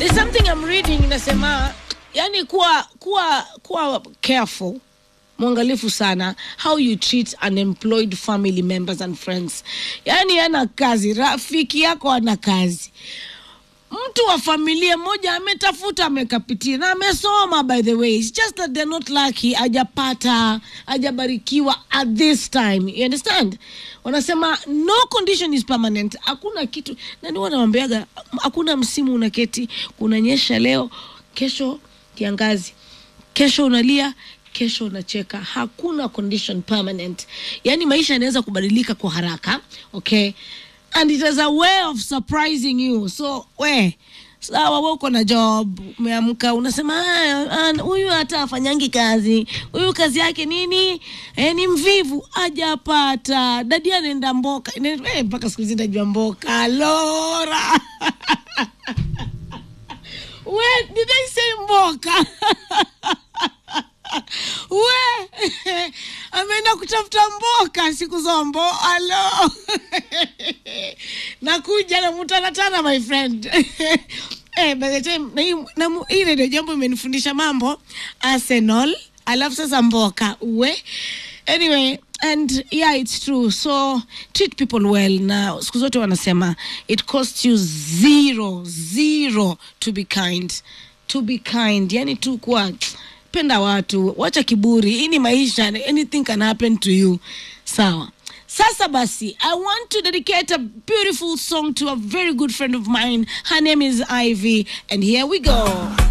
There's something I'm reading inasema, yani kuwa kuwa kuwa careful mwangalifu sana how you treat unemployed family members and friends. Yani ana kazi, rafiki yako ana kazi mtu wa familia moja ametafuta amekapitia na amesoma by the way It's just that they're not lucky ajapata ajabarikiwa at this time you understand wanasema no condition is permanent hakuna kitu nani wanawambiaga hakuna msimu unaketi kunanyesha leo kesho kiangazi kesho unalia kesho unacheka hakuna condition permanent yaani maisha yanaweza kubadilika kwa haraka okay and it is a way of surprising you so we sawa we uko na job umeamka unasema "Ah, ah, huyu hata afanyangi kazi huyu kazi yake nini e, ni mvivu ajapata dadi anaenda mboka Ine- eh, mpaka siku hizi najua mboka lora we did I say mboka we ameenda kutafuta mboka siku zombo alo nakuja namutanatana my friend eh, by the time na hii- na mu- hii redio jambo imenifundisha mambo arsenal alafu sasa mboka we anyway and yeah it's true so treat people well na siku zote wanasema it costs you zero zero to be kind to be kind yani tu kuwa penda watu wacha kiburi hii ni maisha anything can happen to you sawa sasa basi i want to dedicate a beautiful song to a very good friend of mine her name is ivy and here we go